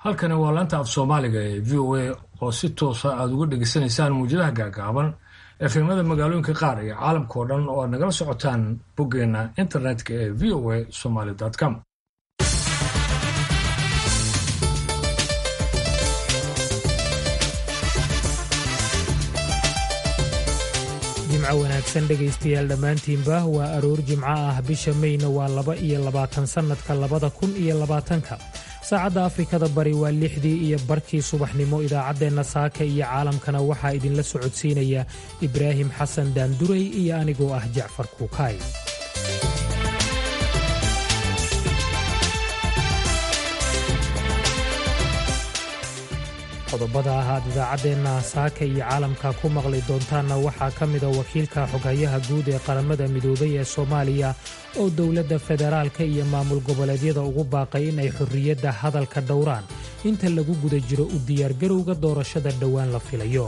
halkani waa laanta af soomaaliga ee v o a oo si toosa aada uga dhegeysanaysaan muwjadaha gaagaaban efemada magaalooyinka qaar iyo caalamka oo dhan oo aad nagala socotaan boggeena internetka ee v o a somaly com jimco wanaagsan dhegaystayaal dhammaantiinba waa aroor jimco ah bisha meyna waa laba iyo labaatan sannadka labada kun iyo labaatanka saacadda afrikada bari waa lixdii iyo barkii subaxnimo idaacaddeenna saaka iyo caalamkana waxaa idinla socodsiinaya ibraahim xasan daanduray iyo anigoo ah jacfar kuukaay qodobada ah aad idaacaddeenna saaka iyo caalamka ku maqli doontaanna waxaa ka mida wakiilka xoghayaha guud ee qaramada midoobay ee soomaaliya oo dowladda federaalka iyo maamul goboleedyada ugu baaqay in ay xorriyadda hadalka dhowraan inta lagu guda jiro u diyaargarowga doorashada dhowaan la filayo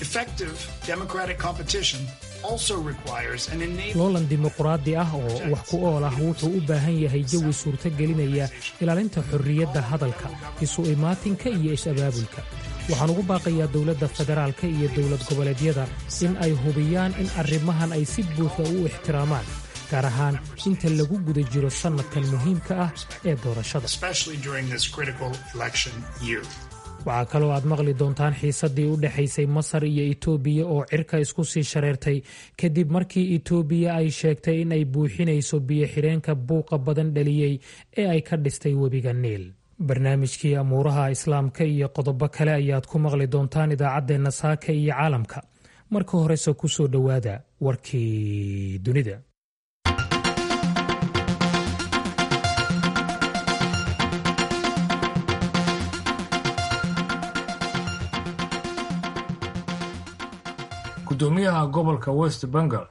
loolan dimuquraadi ah oo wax ku ool ah wuxuu u baahan yahay jawi suurtogelinaya ilaalinta xorriyadda hadalka isu imaatinka iyo is-abaabulka waxaan ugu baaqayaa dowladda federaalka iyo dowlad goboleedyada in ay hubiyaan in arrimahan ay si buuxda u ixtiraamaan gaar ahaan inta lagu guda jiro sannadkan muhiimka ah ee doorashada waxaa kaloo aad maqli doontaan xiisaddii u dhexaysay masar iyo itoobiya oo cirka isku sii shareertay kadib markii itoobiya ay sheegtay in ay buuxinayso biyo-xidheenka buuqa badan dhaliyey ee ay ka dhistay webiga niil barnaamijkii amuuraha islaamka iyo qodobo kale ayaad ku maqli doontaan idaacaddeenna saaka iyo caalamka marka horese ku soo dhowaada warkii dunida gudoomiyaha gobolka west bengal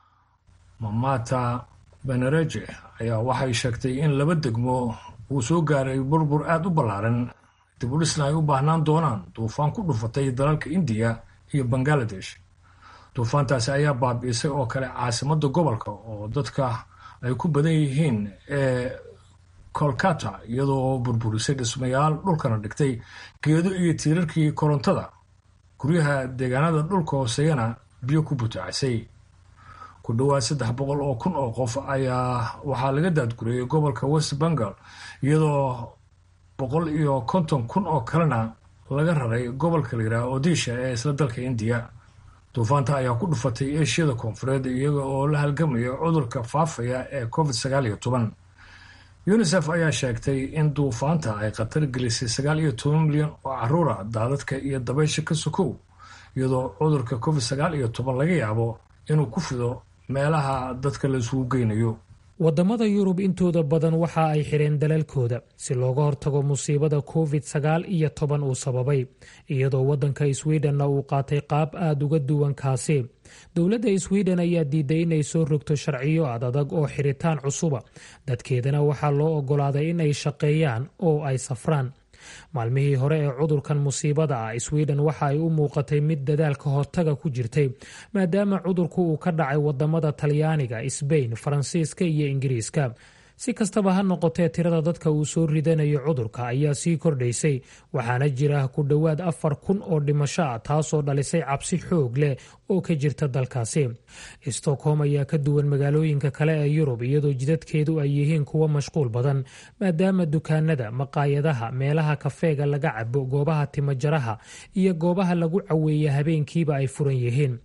mamata benereje ayaa waxay sheegtay in laba degmo uu soo gaaray burbur aada u ballaaran dibudhisna ay u baahnaan doonaan duufaan ku dhufatay dalalka indiya iyo bangaladesh duufaantaasi ayaa baabi'isay oo kale caasimadda gobolka oo dadka ay ku badan yihiin ee kolkata iyadoo burburisay dhismayaal dhulkana dhigtay geedo iyo tiirarkii korontada guryaha deegaanada dhulka hooseeyana biyo ku butaacasay ku dhowaad saddex boqol oo kun oo qof ayaa waxaa laga daadguriyey gobolka west bengal iyadoo boqol iyo konton kun oo kalena laga raray gobolka layidhaha odisha ee isla dalka indiya duufaanta ayaa ku dhufatay eeshiyada koonfureed iyaga oo la halgamaya cudurka faafaya ee covid sagaal iyo toban unisef ayaa sheegtay in duufaanta ay khatar gelisay sagaal iyo toban milyan oo caruura daadadka iyo dabaysha ka sokow iyadoo cudurka covid sagaal iyo toban laga yaabo inuu ku fido meelaha dadka la isugu geynayo waddamada yurub intooda badan waxa ay xidheen dalalkooda si looga hortago musiibada covid sagaal iyo toban uu sababay iyadoo waddanka swidhenna uu qaatay qaab aada uga duwan kaasi dowladda swiden ayaa diiday inay soo rogto sharciyo ad adag oo xidhitaan cusuba dadkeedana waxaa loo oggolaaday in ay shaqeeyaan oo ay safraan maalmihii hore ee cudurkan musiibada ah swiden waxa ay u muuqatay mid dadaalka hortaga ku jirtay maadaama cudurku uu ka dhacay wadamada talyaaniga sbain faransiiska iyo ingiriiska si kastaba ha noqotee tirada dadka uu soo ridanayo cudurka ayaa sii kordhaysay waxaana jira ku dhowaad afar kun oo dhimasho ah taasoo dhalisay cabsi xoog leh oo ka jirta dalkaasi stockholm ayaa ka duwan magaalooyinka kale ee yurub iyadoo jidadkeedu ay yihiin kuwo mashquul badan maadaama dukaanada maqaayadaha meelaha kafeega laga cabo goobaha timajaraha iyo goobaha lagu caweeya habeenkiiba ay furan yihiin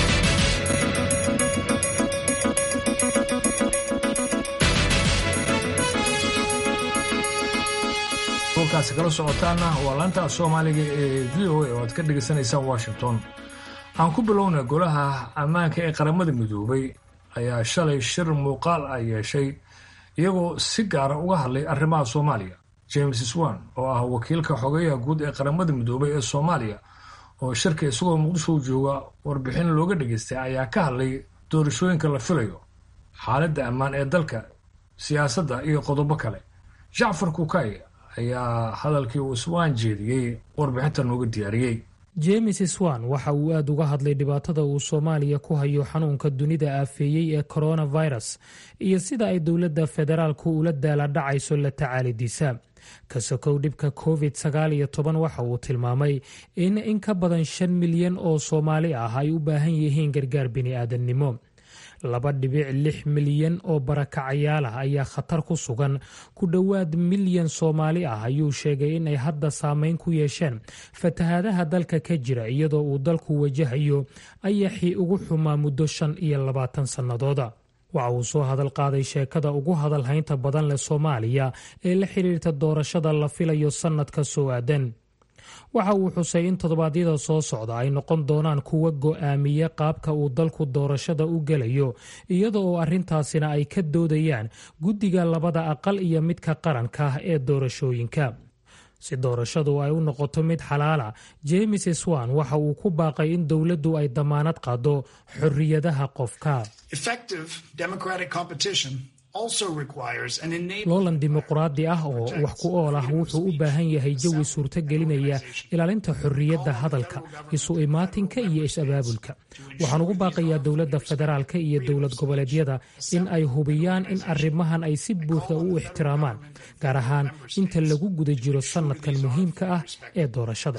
kaasi kala socotaana waa laanta soomaaliga ee v o a oo aad ka dhegaysanaysaan washington aan ku bilownay golaha ammaanka ee qaramada midoobay ayaa shalay shir muuqaal ah yeeshay iyagoo si gaara uga hadlay arrimaha soomaaliya james swan oo ah wakiilka xogeyaha guud ee qaramada midoobay ee soomaaliya oo shirka isagoo muqdisho jooga warbixin looga dhageystay ayaa ka hadlay doorashooyinka la filayo xaaladda ammaan ee dalka siyaasadda iyo qodobo kale jacfar kukay ayaa hadalkii uu swan jeediyey warbixinta nooga diyaariyey james swan waxa uu aada uga hadlay dhibaatada uu soomaaliya ku hayo xanuunka dunida aafeeyey ee coronavirus iyo sida ay dowladda federaalku ula daala dhacayso la tacaalidiisa ka sokow dhibka covid sagaal iyo toban waxa uu tilmaamay in in ka badan shan milyan oo soomaali ah ay u baahan yihiin gargaar bini'aadannimo laba dhibic lix milyan oo barakacayaal ah ayaa khatar ku sugan ku dhowaad milyan soomaali ah ayuu sheegay in ay hadda saameyn ku yeesheen fatahaadaha dalka ka jira iyadoo uu dalku wajahayo ayaxii ugu xumaa muddo shan iyo labaatan sannadooda waxa uu soo hadal qaaday sheekada ugu hadalhaynta badan leh soomaaliya ee la xiriirta doorashada la filayo sannadka soo aadan waxa uu xusay in toddobaadyada soo socda ay noqon doonaan kuwa go'aamiya qaabka uu dalku doorashada u gelayo iyada oo arrintaasina ay ka doodayaan guddiga labada aqal iyo midka qaranka ah ee doorashooyinka si doorashadu ay u noqoto mid xalaala james swan waxa uu ku baaqay in dowladdu ay damaanad qaado xorriyadaha qofka loolan dimuqraadi ah oo wax ku ool ah wuxuu u baahan yahay jawi suurto gelinaya ilaalinta xorriyadda hadalka isu imaatinka iyo is-abaabulka waxaan ugu baaqayaa dowladda federaalka iyo dowlad goboleedyada in ay hubiyaan in arrimahan ay si buuxda u ixtiraamaan gaar ahaan inta lagu guda jiro sannadkan muhiimka ah ee doorashada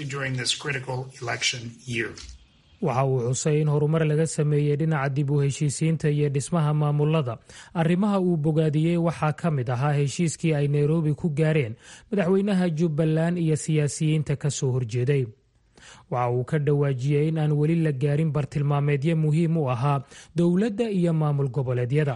waxa uu xusay in horumar laga sameeyey dhinaca dib u heshiisiinta iyo dhismaha maamulada arrimaha uu bogaadiyey waxaa ka mid ahaa heshiiskii ay nairobi ku gaareen madaxweynaha jubbaland iyo siyaasiyiinta ka soo horjeeday waxa uu ka dhawaajiyey in aan weli la gaarin bartilmaameedyo muhiim u ahaa dowladda iyo maamul goboleedyada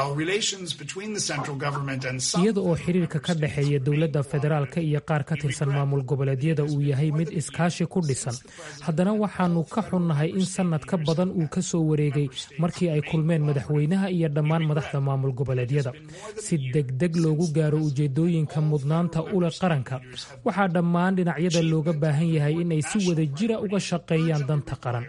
iyada oo xiriirka ka dhexeeya dowladda federaalka iyo qaar ka tirsan maamul goboleedyada uu yahay mid iskaashi ku dhisan haddana waxaanu ka xunnahay in sannad ka badan uu ka soo wareegay markii ay kulmeen madaxweynaha iyo dhammaan madaxda maamul goboleedyada si degdeg loogu gaaro ujeedooyinka mudnaanta ule qaranka waxaa dhammaan dhinacyada looga baahan yahay inay si wada jira uga shaqeeyaan danta qaran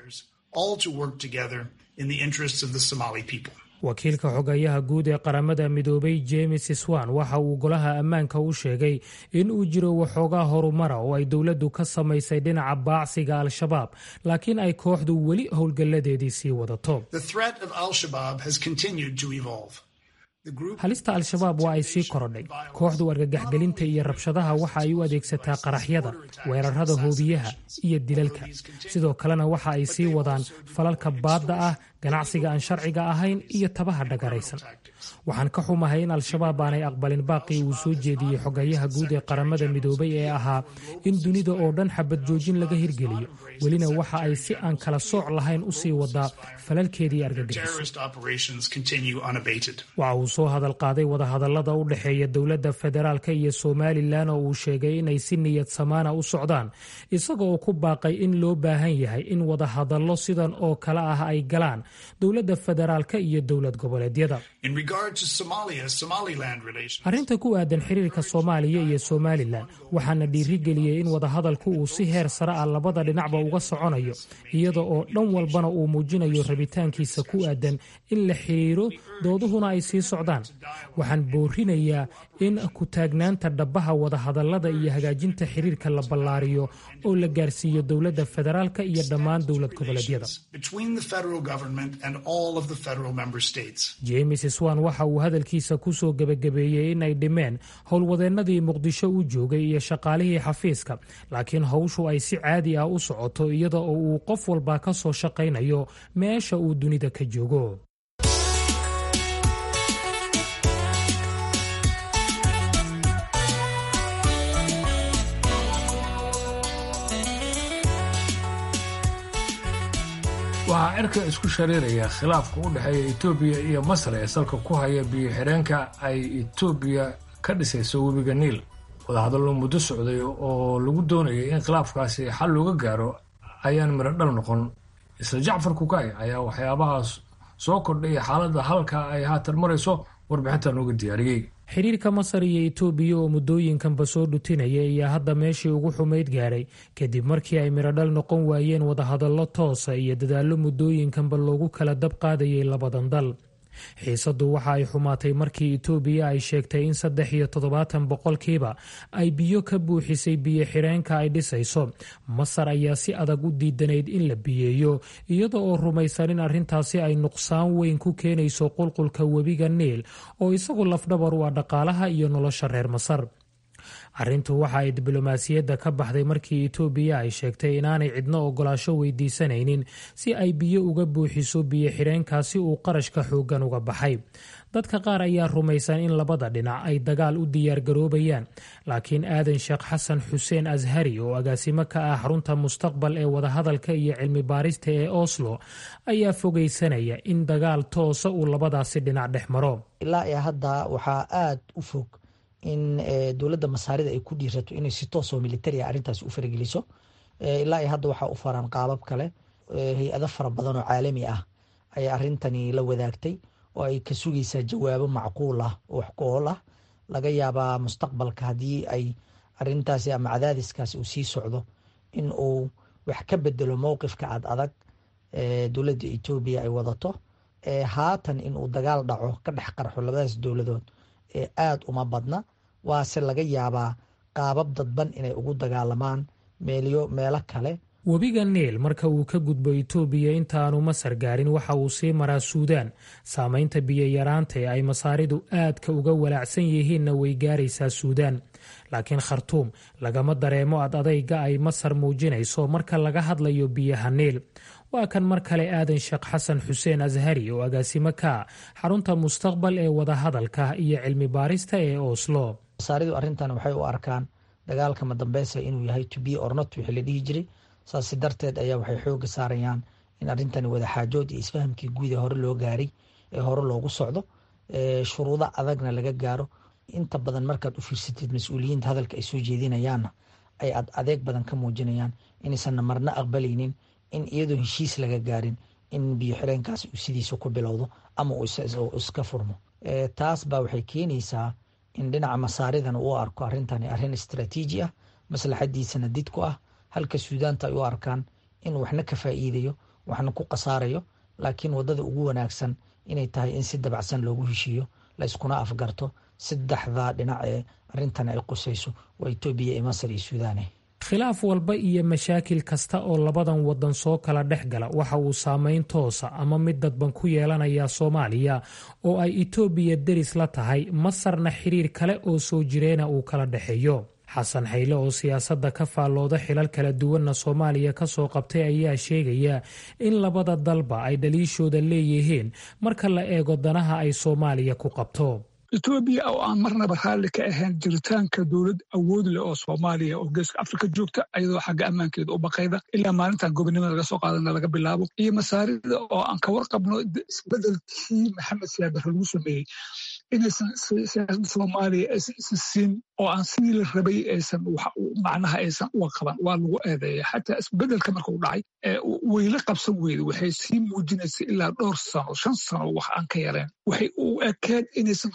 wakiilka xogayaha guud ee qaramada midoobay james swan waxa uu golaha ammaanka u sheegay in uu jiro waxoogaa horumara oo ay dowladdu ka samaysay dhinaca baacsiga al-shabaab laakiin ay kooxdu weli howlgalladeedii sii wadato halista al-shabaab waa ay sii korodhay kooxdu argagaxgelinta iyo rabshadaha waxa ay u adeegsataa qaraxyada weerarada hoobiyaha iyo dilalka sidoo kalena waxa ay sii wadaan falalka baadda ah ganacsiga aan sharciga ahayn iyo tabaha dhagaraysan waxaan ka xumahay in al-shabaab aanay aqbalin baaqii uu soo jeediyey xogayaha guud ee qaramada midoobay ee ahaa in dunida oo dhan xabad joojin laga hirgeliyo welina waxa ay si aan kala sooc lahayn u sii wadaa falalkeedii argagixiso waxa uu soo hadal qaaday wadahadallada u dhexeeya dowladda federaalka iyo somalilan oo uu sheegay inay si niyad samaana u socdaan isaga oo ku baaqay in loo baahan yahay in wadahadallo sidan oo kale ah ay galaan dowladda federaalka iyo dowlad goboleedyada arrinta ku aadan xiriirka soomaaliya iyo somalilan waxaana dhiirigeliyey in wadahadalku uu si heer sare ah labada dhinacba uga soconayo iyada oo dhan walbana uu muujinayo rabitaankiisa ku aadan in la xiriiro dooduhuna ay sii socdaan waxaan boorinayaa in ku-taagnaanta dhabbaha wadahadallada iyo hagaajinta xiriirka la ballaariyo oo la gaarsiiyo dowladda federaalka iyo dhammaan dowlad goboleedyada james swan waxa uu hadalkiisa ku soo gebagabeeyey in ay dhimeen howlwadeennadii muqdisho u joogay iyo shaqaalihii xafiiska laakiin howshu ay si caadi ah u socoto iyada oo uu qof walba ka soo shaqaynayo meesha uu dunida ka joogo waxaa cirka isku shariiraya khilaafka u dhexeeya etoobiya iyo masar ee salka ku haya biyo-xireenka ay etoobiya ka dhisayso webiga niil wadahadallo muddo socday oo lagu doonayay in khilaafkaasi xal looga gaaro ayaan miro dhal noqon isla jacfar kukay ayaa waxyaabahaas soo kordhay xaaladda halka ay haatan marayso warbixinta nooga diyaariyey xiriirka masar iyo etoobiya oo muddooyinkanba soo dhutinaya ayaa hadda meeshii ugu xumayd gaadhay kadib markii ay mirodhal noqon waayeen wadahadallo toosa iyo dadaallo muddooyinkanba loogu kala dab qaadayay labadan dal xiisaddu waxa ay xumaatay markii etoobiya ay sheegtay in saddex iyo toddobaatan boqolkiiba ay biyo ka buuxisay biyo xireenka ay dhisayso masar ayaa si adag u diidanayd in la biyeeyo iyada oo rumaysan in arrintaasi ay nuqsaan weyn ku keenayso qulqulka webiga niil oo isagu lafdhabar u ah dhaqaalaha iyo nolosha reer masar arrintu waxa ay diblomaasiyadda ka baxday markii itoobiya ay sheegtay inaanay cidno ogolaasho weydiisanaynin si ay biyo uga buuxiso biyo xidheenkaasi uu qarashka xooggan uga baxay dadka qaar ayaa rumaysan in labada dhinac ay dagaal u diyaargaroobayaan laakiin aadan sheekh xasan xuseen ashari oo agaasimo ka ah xarunta mustaqbal ee wadahadalka iyo cilmi baarista ee oslo ayaa fogeysanaya in dagaal toosa uu labadaasi dhinac dhex maro ilaa iyo hadda waxaa aada u fog in dowladda masaarida ay ku dhiirato inay si toosoo militaria arrintaasi u farageliso ilaa iyo hadda waxaa u faran qaabab kale hay-ado fara badan oo caalami ah ayay arrintani la wadaagtay oo ay ka sugaysaa jawaabo macquul ah oo wax ku ool ah laga yaabaa mustaqbalka haddii ay arintaasi ama cadaadiskaasi uu sii socdo in uu wax ka bedelo mowqifka ad adag dowladda etoobiya ay wadato haatan inuu dagaal dhaco ka dhex qarxo labadaas dowladood ee aada uma badna waase laga yaabaa qaabab dadban inay ugu dagaalamaan meelyo meelo kale webiga niil marka uu ka gudbo itoobiya intaaanu masar gaarin waxa uu sii maraa suudaan saamaynta biyo-yaraanta ee ay masaaridu aadka uga walaacsan yihiinna way gaaraysaa suudaan laakiin khartuum lagama dareemo ad adayga ay masar muujinayso marka laga hadlayo biyaha niil waa kan mar kale aadan sheekh xasan xuseen ashari oo agaasimo ka xarunta mustaqbal ee wadahadalka iyo cilmi baarista ee oslo masaaridu arrintan waxay u arkaan dagaalka madambeysa inuu yahay to be ornot wixii la dhihi jiray saasi darteed ayaa waxay xooga saarayaan in arrintani wadaxaajood iyo isfahamkii guud ee hore loo gaaray ee hore loogu socdo shuruudo adagna laga gaaro inta badan markaad u fiirsatid mas-uuliyiinta hadalka ay soo jeedinayaanna ay ad adeeg badan ka muujinayaan inaysanna marna aqbalaynin in iyadoo heshiis laga gaarin in biyo xireenkaasi uu sidiisa ku bilowdo ama uu iska furmo taas baa waxay keenaysaa in dhinaca masaaridana uu arko arrintani arrin istraatiiji ah maslaxadiisana did ku ah halka suudaanta ay u arkaan in waxna ka faa'iidayo waxna ku khasaarayo laakiin waddada ugu wanaagsan inay tahay in si dabacsan loogu heshiiyo la yskuna afgarto saddexdaa dhinac ee arrintan ay qusayso waa etoobiya iyo masar iyo suudaane khilaaf walba iyo mashaakil kasta oo labadan waddan soo kala dhex gala waxa uu saameyn toosa ama mid dadban ku yeelanayaa soomaaliya oo ay itoobiya deris la tahay masarna xiriir kale oo soo jireena uu kala dhexeeyo xasan xayle oo siyaasadda ka faallooda xilal kala duwanna soomaaliya ka soo qabtay ayaa sheegaya in labada dalba ay dhaliishooda leeyihiin marka la eego danaha ay soomaaliya ku qabto etoobiya oo aan marnaba raalli ka ahayn jiritaanka dowlad awood leh oo soomaaliya oo geeska afrika joogta ayadoo xagga ammaankeeda u baqayda ilaa maalintan gobonimada laga soo qaadana laga bilaabo iyo masaarida oo aan ka warqabno isbedelkii maxamed siyaabare lagu sameeyey inaysan siyaasadda soomaaliya aysan isa siin oo aan sidii la rabay aysan macnaha aysan uga qaban waa lagu eedeeya xataa isbedelka markuu dhacay wayla qabsan weyda waxay sii muujinaysay ilaa dhowr sano shan sano wax aan ka yareen waxay u ekeed inaysan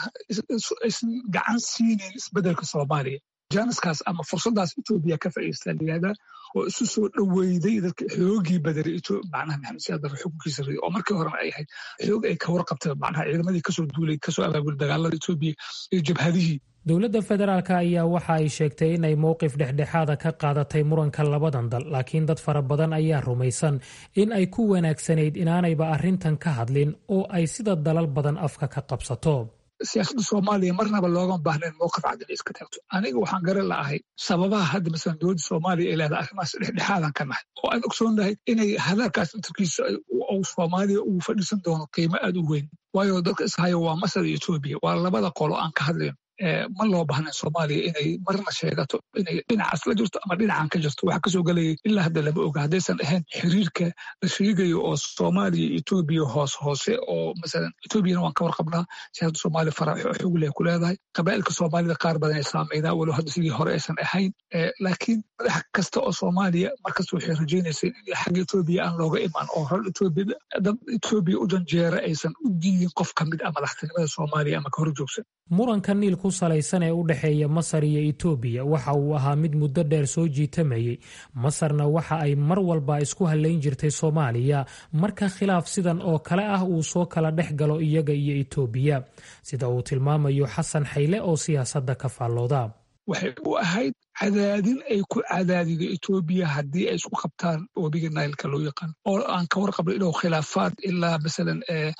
aysan gacan siinayn isbedelka soomaaliya jaaniskaas ama fursaddaas etoobiya ka faa'iistaa layihahdaa oo isu soo dhoweyday dadka xoogii badari macnaha maxamed siyaad bare xukunkiisa riday oo markii horena ay ahayd xoog ay ka warqabtay macnaha ciidamadii kasoo duulay kasoo abaabulay dagaalada etoobiya iyo jabhadihii dowladda federaalk ayaa waxa ay sheegtay inay mowqif dhexdhexaada ka qaadatay muranka labadan dal laakiin dad fara badan ayaa rumaysan in ay ku wanaagsanayd inaanayba arrintan ka hadlin oo ay sida dalal badan afka ka qabsato siyaasadda soomaaliya marnaba loogama baahnayn mowqif cad inay iska taagto aniga waxaan garan la'ahay sababaha hadda masalan dowladda soomaaliya ay leedahay arrimahaas dhexdhexaadan ka nahay oo aan ogsoonnahay inay hadalkaas intarkiisa uu soomaaliya uu fadhiisan doono qiimo aad u weyn waayo dadka ishayo waa masar iyo etoobiya waa labada qolo aan ka hadlayno ma loo baahnayn soomaaliya inay marna sheegato inay dhinacaas la jirto ama dhinacan ka jirto waxa kasoo gelayay ilaa hadda lama oga haddaysan ahayn xiriirka la sheegayo oo soomaaliya etoobiya hoos hoose oo masalan etoobiyana waan ka warqabnaa siyaasadda soomaaliya fara xogleh ku leedahay qabaa'ilka soomaalida qaar badan ay saameynaa walow hadda sidii hore aysan ahayn laakiin madax kasta oo soomaaliya markasta waxay rajaynaysay in xagga etoobiya aan looga imaan oo hor etoobiya dad etoobiya u janjeera aysan u diidin qof ka mid ah madaxtinimada soomaaliya ama ka hor joogsan muranka niil ku salaysan ee u dhexeeya masar iyo itoobiya waxa uu ahaa mid muddo dheer soo jiitamayey masarna waxa ay mar walba isku hallayn jirtay soomaaliya marka khilaaf sidan oo kale ah uu soo kala dhex galo iyaga iyo itoobiya sida uu tilmaamayo xasan xayle oo siyaasadda ka faallooda waxay u ahayd cadaadin ay ku cadaadido etoobiya haddii ay isku qabtaan webiga nailka loo yaqaan oo aan ka warqabno inuu khilaafaad ilaa masalan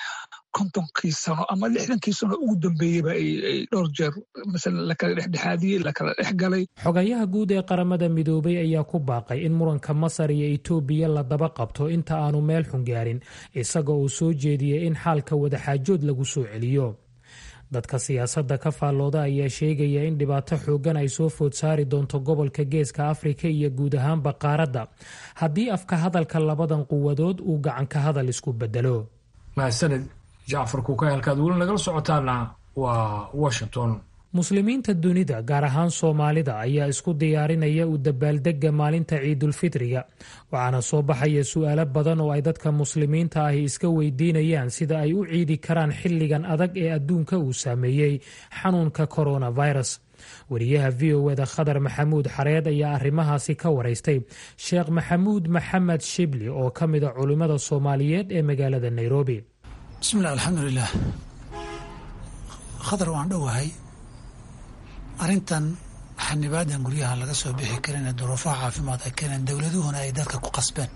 kontonkii sano ama lixdankii sano ugu dambeeyeyba ay dhowr jeer masalan lakala dhexdhexaadiyey lakala dhex galay xogayaha guud ee qaramada midoobay ayaa ku baaqay in muranka masar iyo etoobiya la daba qabto inta aanu meel xun gaarin isaga uu soo jeediyey in xaalka wadaxaajood lagu soo celiyo dadka siyaasadda ka faallooda ayaa sheegaya in dhibaato xooggan ay soo food saari doonto gobolka geeska afrika iyo guud ahaanba qaaradda haddii afka hadalka labadan quwadood uu gacanka hadal isku bedelo mahadsaned jacfar kuukay halkaad weli nagala socotaana waa washington muslimiinta dunida gaar ahaan soomaalida ayaa isku diyaarinaya u dabaaldega maalinta ciidulfitriga waxaana soo baxaya su-aalo badan oo ay dadka muslimiinta ahi iska weydiinayaan sida ay u ciidi karaan xilligan adag ee adduunka uu saameeyey xanuunka coronavirus wariyaha v o eda khadar maxamuud xareed ayaa arrimahaasi ka waraystay sheekh maxamuud maxamed shibli oo ka mida culimmada soomaaliyeed ee magaalada nairobi bismilah alxamdulilah khadar waan dhowahay arrintan xanibaadan guryaha laga soo bixi karin ee duruufaha caafimaad ay keeneen dowladuhuna ay dadka ku qasbeen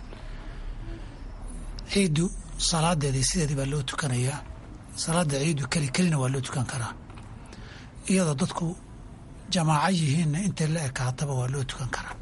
ciiddu salaadeedii sideedii baa loo tukanayaa salaada ciiddu keli kelina waa loo tukan karaa iyadoo dadku jamaaco yihiinna intay la ekaataba waa loo tukan karaa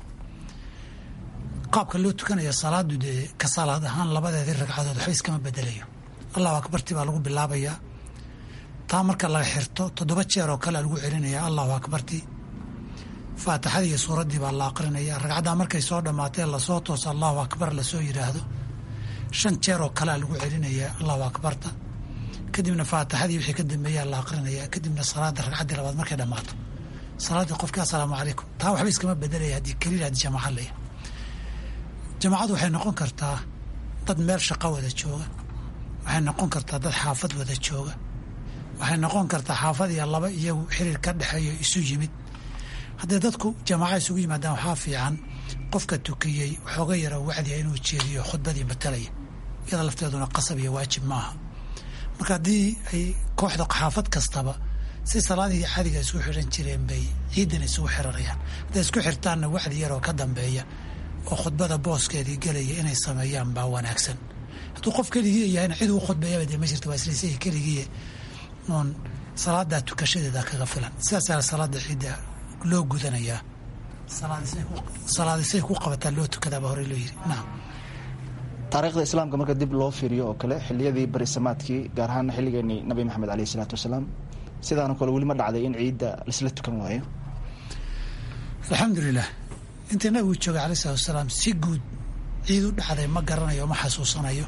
qaabka loo tukanaya salaadu dee ka salaad ahaan labadeedii ragcadood waxba iskama bedelayo allahu akbarti baa lagu bilaabayaa taa marka laga xirto toddoba jeer oo kale lagu celinaya allahu akbarti faatixadii iyo suuraddii baa la aqrinaya ragcaddaa markay soo dhammaatee lasoo tooso allahu akbar lasoo yidhaahdo shan jeer oo kalea lagu celinaya allahu akbarta kadibna faatixadii wixii ka dambeeyaa la aqrinaya kadibna salaada ragcaddii labaad markay dhammaato salaaddii qofkii assalaamu calaykum taa waxba iskama bedelaya haddii keliila haddii jamaaca laya jamaacadu waxay noqon kartaa dad meel shaqo wada jooga waxay noqon kartaa dad xaafad wada jooga waxay noqon kartaa xaafad iyo laba iyagu xiriir ka dhexeeyo isu yimid hadday dadku jamaaca isugu yimaadaan waxaa fiican qofka tukiyey waxooga yara wacdiya inuu jeediyo khudbadii matalaya iyada lafteeduna qasab iyo waajib maaha marka haddii ay kooxda xaafad kastaba si salaadihii caadiga isku xiran jireen bay ciidan isugu xiranayaan hadday isku xirtaanna wacdi yaroo ka dambeeya oo khudbada booskeedii gelaya inay sameeyaan baa wanaagsan hadduu qof keligii yahayna cid uu khudbeeyaba dee ma jirta waa isliisay keligii uun salaadaa tukashadeeda kaga filan sidaasaa salaada ciidda loo gudanayaa salaadisay ku qabataa loo tukadaaba horey loo yiri naam taariikhda islaamka marka dib loo fiiriyo oo kale xiliyadii barisamaadkii gaar ahaana xilligeenii nabi maxamed aleyh isalaatu wasalaam sidaanoo kale weli ma dhacday in ciidda laisla tukan waayo alxamdulilah intii nabigu joogay aley salatu wasalaam si guud ciid u dhacday ma garanayo ma xasuusanayo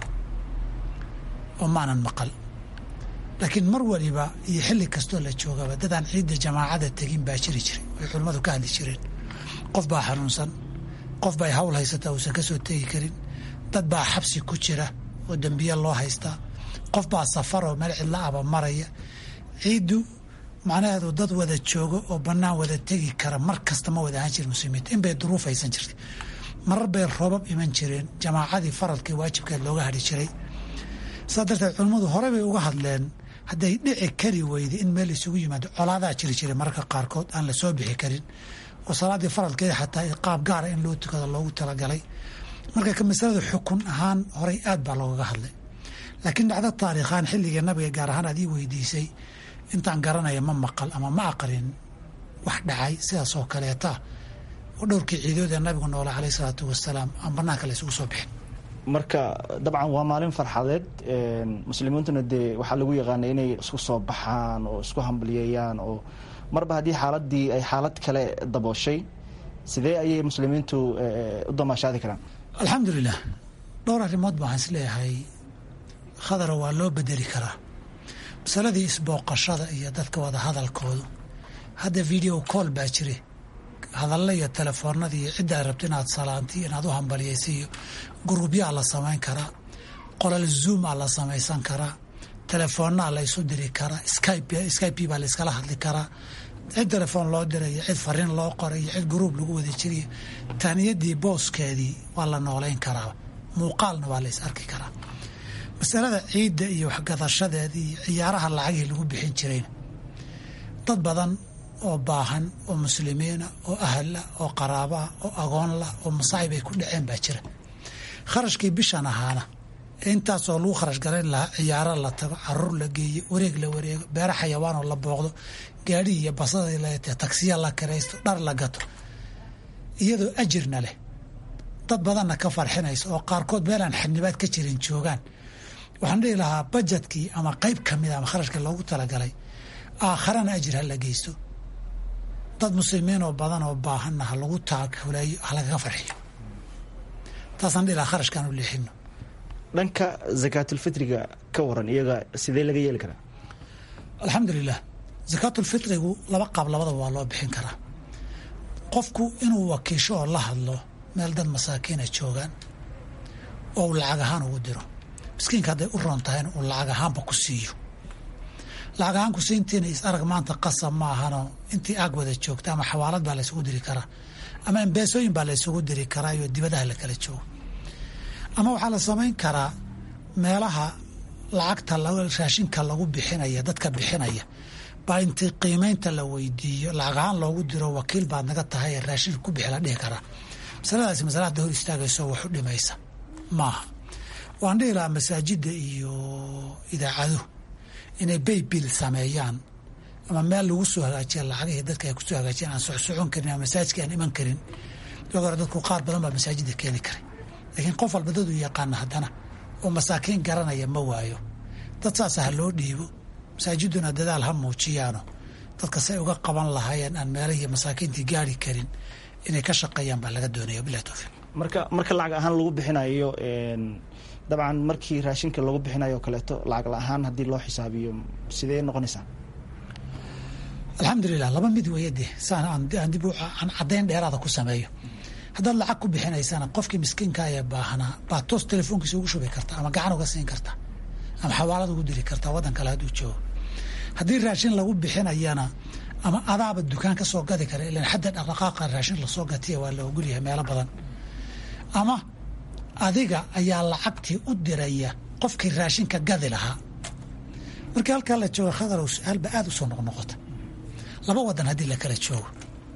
oo maanan maqal laakiin mar waliba iyo xilli kastoo la joogaba dadaan ciidda jamaacada tegin baa jiri jiray way culimmadu ka hadli jireen qof baa xanuunsan qof bay hawl haysataa uusan ka soo tegi karin dad baa xabsi ku jira oo dembiye loo haystaa qof baa safaroo meel cidla aba maraya ciiddu macnaheedu dad wada joogo oo bannaan wada tegi kara mar kasta ma wada ahaan jirin muslimiinta in bay duruuf haysan jirtay marar bay roobab iman jireen jamaacadii faradkii waajibkeed looga hadhi jiray saa darteed culimmadu horey bay uga hadleen hadday dhici kari weyday in meel isugu yimaado colaadaa jiri jiray mararka qaarkood aan la soo bixi karin oo salaaddii faradkeeda xataa qaab gaara in loo tukado loogu talagalay marka ka masalada xukun ahaan horey aad baa loogaga hadlay laakiin dhacdo taariikhaan xilliga nabiga gaar ahaan aad ii weydiisay intaan garanaya ma maqal ama ma aqrin wax dhacay sidaas oo kaleeta oo dhowrkii ciidood ee nabigu noole caleyh isalaatu wasalaam aan banaanka la isugu soo bixin marka dabcan waa maalin farxadeed muslimiintuna dee waxaa lagu yaqaanay inay isku soo baxaan oo isku hambalyeeyaan oo marba haddii xaaladii ay xaalad kale dabooshay sidee ayay muslimiintu u damaashaadi karaan alxamdulilah dhowr arrimood baan isleeyahay khadara waa loo bedeli karaa masaladii isbooqashada iyo dadka wada hadalkoodu hadda video call baa jire hadalla iyo telefoonadii iyo cidda ay rabto inaad salaanti inaad u hambaliyaysa iyo gurubyaa la samayn karaa qolal zoomaa la samaysan karaa telefoonnaa la ysu diri karaa skype baa la iskala hadli karaa cid telefoon loo dirayo cid fariin loo qorayo cid guruub lagu wada jiriyo taaniyadii booskeedii waa la noolayn karaa muuqaalna waa la is arki karaa masalada ciidda iyo waxgadashadeeda iyo ciyaaraha lacagii lagu bixin jirayna dad badan oo baahan oo muslimiina oo ahalla oo qaraabaa oo agoonlah oo masaa'ib ay ku dhaceen baa jira kharashkii bishan ahaana intaasoo lagu kharash garayn lahaa ciyaaro la tago caruur la geeyo wareeg la wareego beero xayawaanoo la booqdo gaadhi iyo basada tagsiya la kiraysto dhar la gato iyadoo ajirna leh dad badanna ka farxinaysa oo qaarkood meelaan xadnibaad ka jirin joogaan waxaan dhihi lahaa bajetkii ama qayb ka mida ama kharashka loogu talagalay aakharana ajir ha la geysto dad muslimiin oo badan oo baahanna ha lagu taakuleeyo ha lagaga farxiyo taasaan dhihi lahaa kharashkaan u leexino dhanka zakaatulfitriga ka waran iyaga sidee laga yeeli karaa alxamdulilah zakaatulfitrigu laba qaab labadaba waa loo bixin karaa qofku inuu wakiisho oo la hadlo meel dad masaakiina joogaan oo uu lacag ahaan ugu diro miskiinka hadday u roon tahayna uu lacag ahaanba ku siiyo lacag ahaan ku siintiina is arag maanta qasab ma ahanoo intii aag wada joogta ama xawaalad baa laysugu diri karaa ama embeesooyin baa laysugu diri karaa iyo dibadaha la kala joogo ama waxaa la samayn karaa meelaha lacagta raashinka lagu bixinaya dadka bixinaya baa intii qiimaynta la weydiiyo lacag ahaan loogu diro wakiil baad naga tahay raashinka ku bixi la dhihi karaa masaladaasi masala hadda hor istaagayso wax u dhimaysa maaha waan dhihi lahaa masaajidda iyo idaacaduhu inay baybil sameeyaan ama meel lagu soo hagaajiya lacagihii dadka ay kusoo hagaajiyaan aan socsocon karin ama masaajidka aan iman karin iyagoo hore dadku qaar badan baa masaajidda keeni karay laakiin qof walba dad uu yaqaana haddana oo masaakiin garanaya ma waayo dad saasa ha loo dhiibo masaajiduna dadaal ha muujiyaano dadka say uga qaban lahaayeen aan meelahii masaakiintii gaari karin inay ka shaqeeyaan baa laga doonaya bilahi towfiiq marka marka lacag ahaan lagu bixinayo dabcan markii raashinka lagu bixinayo o kaleeto lacag la-ahaan haddii loo xisaabiyo sidee noqonaysaa alxamdulilah laba mid weeye de saan aan dib aan caddayn dheeraada ku sameeyo haddaad lacag ku bixinaysana qofkii miskiinka ee baahanaa baa toos telefoonkiisa ugu shubi karta ama gacan uga siin karta ama xawaalad ugu diri karta waddan kale hadduu joogo haddii raashin lagu bixinayana ama adaaba dukaan ka soo gadi kara ilan xadda dhaqdhaqaaqa raashin lasoo gatiya waa la ogolyahay meelo badan ama adiga ayaa lacagtii u diraya qofkii raashinka gadi lahaa markii halkaa la jooga khadarow su-aalba aada u soo noqnoqota laba waddan haddii la kala joogo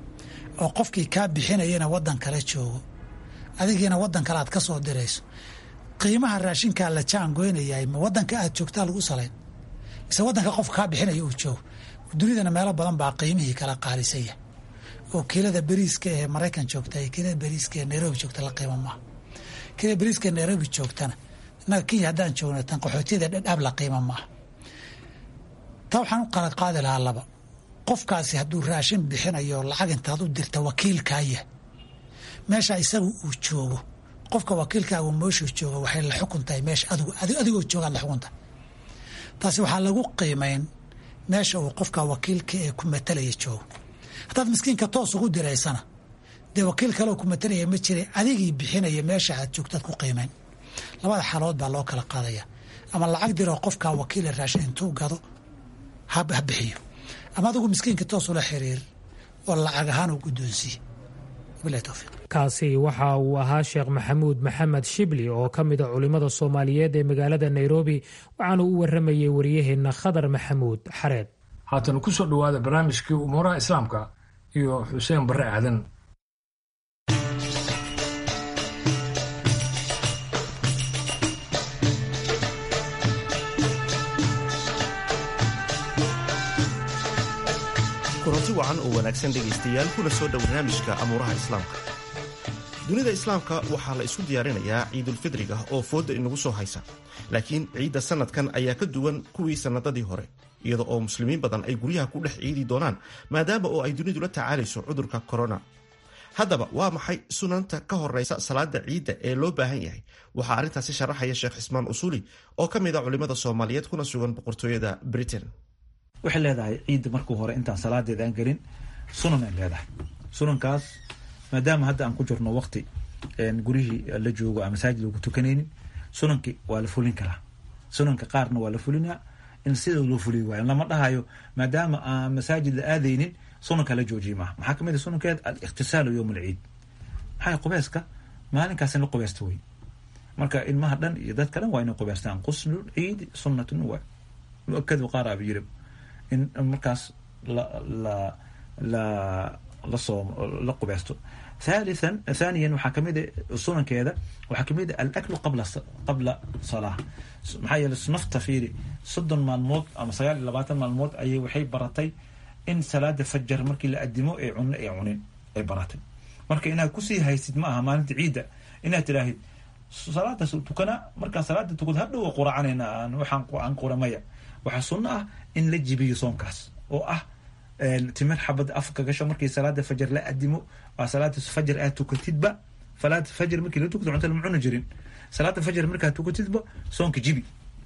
oo qofkii kaa bixinayana waddan kale joogo adigiina waddan kale aad ka soo dirayso qiimaha raashinkaa la jaangoynayahay ma waddanka aad joogtaa lagu salayn mise waddanka qofka kaa bixinaya uu joogo dunidana meelo badan baa qiimihii kala qaalisaya oo kiilada beriiska ee maraykan joogta iyo kiilada beriiska ee nairobi joogta la qiimo maaha kiilada beriiska ee nairobi joogtana innaga kenya haddaan joogna tan qaxootiyada dhadhaab la qiimo maaha taa waxaan u qala qaadi lahaa laba qofkaasi hadduu raashin bixinayo lacag intaad u dirta wakiilkaaya meesha isaga uu joogo qofka wakiilkaagu meeshuu joogo waxay la xukun tahay meesha adigu adigoo joogaad la xukuntahay taasi waxaa lagu qiimayn meesha uu qofka wakiilka ee ku matalaya joogo haddaad miskiinka toos ugu diraysana dee wakiil kaleoo ku matalaya ma jira adigii bixinaya meesha aad joogtaad ku qiimayn labada xaalood baa loo kala qaadaya ama lacag diroo qofkaa wakiila raashin intuu gado ha bixiyo ama adigu miskiinka toos ula xiriir oo lacag ahaan u guddoonsiiye wabilahi towfiiq kaasi waxa uu ahaa sheekh maxamuud maxamed shibli oo ka mid a culimmada soomaaliyeed ee magaalada nairobi waxaana u waramayay waryaheenna khadar maxamuud xareed haatan ku soo dhowaada barnaamijkii umuuraha islaamka iyo xuseen barre aadan kulanti wacan oo wanaagsan dhegaystayaal kuna soo dhow barnaamijka amuuraha islaamka dunida islaamka waxaa la isku diyaarinayaa ciidulfidriga oo fooda inagu soo haysa laakiin ciidda sannadkan ayaa ka duwan kuwii sannadadii hore iyada oo muslimiin badan ay guryaha ku dhex ciidi doonaan maadaama oo ay dunidu la tacaalayso cudurka korona haddaba waa maxay sunanta ka horeysa salaada ciidda ee loo baahan yahay waxaa arrintaasi sharaxaya sheekh cismaan usuuli oo ka mid a culimmada soomaaliyeed kuna sugan boqortooyada britain waxay leedahay ciidda markuu hore intaan salaadeeda aan gelin sunan ay leedahay sunankaas maadaama hadda aan ku jirno waqti gurihii la joogo aan masaajid lagu tukanaynin sunankii waa la fulin karaa sunanka qaarna waa la fulinaa in sida loo fuliy waayo lama dhahayo maadaama aan masaajid la aadaynin sunanka la joojiye maaha maxaa kamid a sunankeed al-ikhtisaalu yowm alciid maxaa qubayska maalinkaas in la qubaysta wey marka ilmaha dhan iyo dadka dhan waa inay qubaystaan quslu ciidi sunnatun waa mu-akadu qaar aba yiri in markaas la la la lasoo la qubeysto thalithan thaniyan waxaa kamid a sunankeeda waxaa kamid a alaklu qabla qabla salaa maxaa yeele nafta fiiri soddon maalmood ama sagaal iyo labaatan maalmood ayay waxay baratay in salaada fajar markii la adimo ee cunno ee cunin ay baratay marka inaad kusii haysid ma aha maalinta ciidda inaad tidhaahid salaadaas tukana markaan salaada tukad hadhow quracanayna aan waxaan aan quramaya waxaa sunno ah in la jibiyo soonkaas oo ah timir xabad afka gasho markii salaada fajar la adimo waa salaada fajar aad tukatidba salaada fajar markii la tukto cunta lama cuni jirin salaada fajar markaad tukatidba soonka jibi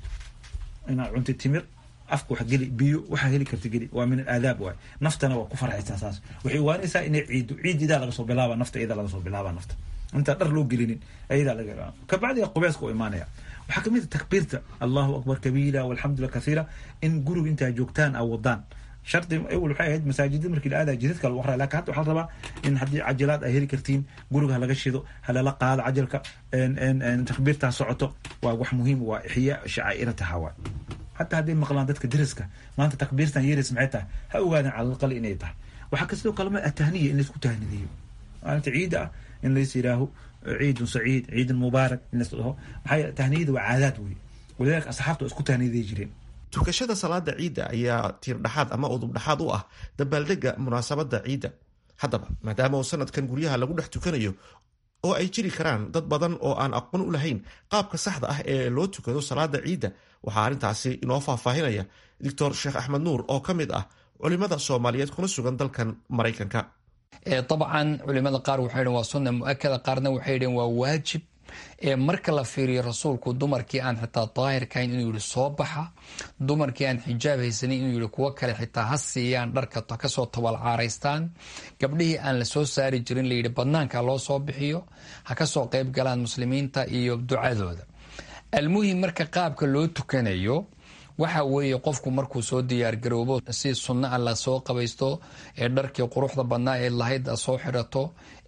inaad cuntid timir afka wax geli biyo waxaa heli karta geli waa min alaadaab waay naftana waa ku farxaysaa saas waxay ogaanaysaa inay ciido ciid idaa laga soo bilaaba nafta idaa laga soo bilaaba nafta intaan dhar loo gelinin ayadaa laga kabacdi qubeeska u imaanaya waxaa kamid a takbiirta allahu akbar kabiira walxamdulillah kathiira in guriga intaa joogtaan a wadaan shardi awel waxay ahayd masaajida markii la aadaya jidadka lagu aqraya lakin hadda waxaa la rabaa in haddii cajilaad ay heli kartiin guriga halaga shido halala qaado cajalka takbiirtaa socoto waa wax muhiim waa ixyaa shacaa'irataha waa hataa hadday maqlaan dadka deriska maanta takbiirtan yeris maxay tahay ha ogaadeen calalqali inay tahay waxaa ka sidoo kale ma atahniya in laysku tahnideeyo maalinta ciida ah in lays yidhaaho ciidun saciid ciidun mubaarak in lays dhaho maxaa tahniyada waa caadaad wey walidaalika asxaabta waa isku tahniyaday jireen tukashada salaada ciidda ayaa tiirdhaxaad ama udubdhaxaad u ah dabaaldega munaasabada ciidda haddaba maadaama uu sanadkan guryaha lagu dhex tukanayo oo ay jiri karaan dad badan oo aan aqoon u lahayn qaabka saxda ah ee loo tukado salaada ciidda waxaa arrintaasi inoo faahfaahinaya doctor sheekh axmed nuur oo ka mid ah culimada soomaaliyeed kuna sugan dalkan maraykanka dabcan culimada qaar waxay dhn waa sunna mu-akada qaarna waxay dheen waa waajib marka la fiiriyo rasuulku dumarkii aan xitaa daahirkahayn inuu yihi soo baxa dumarkii aan xijaab haysanin inuu yihi kuwo kale xitaa ha siiyaan dharka kasoo tabalcaaraystaan gabdhihii aan la soo saari jirin layidhi badnaanka loo soo bixiyo ha kasoo qeyb galaan muslimiinta iyo ducadooda almuhim marka qaabka loo tukanayo waxa weeye qofku markuu soo diyaargaroobo si sunno a la soo qabaysto ee dharkii quruxda badnaa ee lahayd a soo xidhato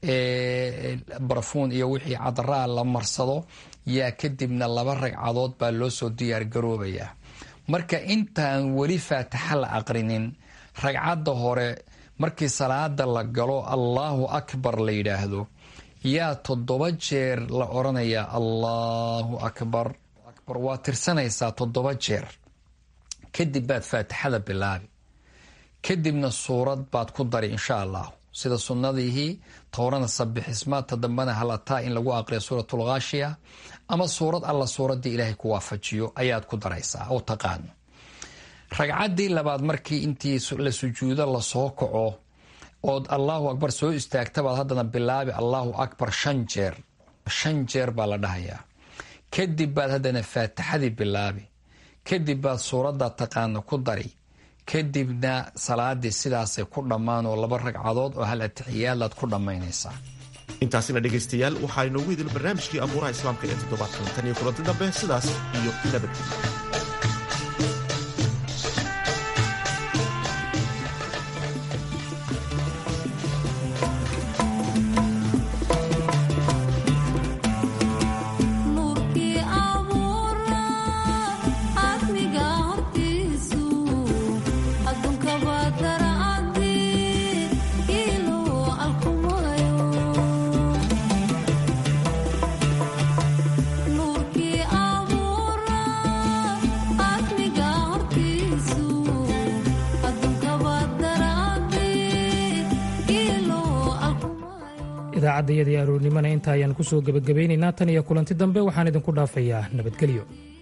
ee barfuun iyo wixii cadaraa la marsado yaa kadibna laba ragcadood baa loo soo diyaargaroobayaa marka intaan weli faatixa la aqrinin ragcadda hore markii salaada la galo allaahu akbar la yidhaahdo yaa toddoba jeer la odhanayaa allaahu akbar akbar waa tirsanaysaa toddoba jeer kadib baad faatixada bilaabi kadibna suurad baad ku dari insha allahu sida sunnadihii towrana sabixismaadta dambena halataa in lagu aqriya suuratulkhaashiya ama suurad alla suuraddii ilaahay ku waafajiyo ayaad ku daraysaa oo taqaano ragcaddii labaad markii intii la sujuudo lasoo kaco ood allahu akbar soo istaagtabaad haddana bilaabi allahu akbar shan jeer shan jeer baa la dhahayaa kadib baad haddana faatixadii bilaabi kadib baad suuradda taqaano ku dari kadibna salaadii sidaasay ku dhammaan oo laba ragcadood oo hal atixiyaadaad ku dhammaynaysaa intaasina dhegaystayaal waxaa inoogu idil barnaamijkii abuuraha islaamka ee toddobaadkan tan iyo kulanti dambe sidaas iyo nabadgelyo idaacadda iyadii aroornimona inta ayaan ku soo gebagabaynaynaa tan iyo kulanti dambe waxaan idinku dhaafayaa nabadgelyo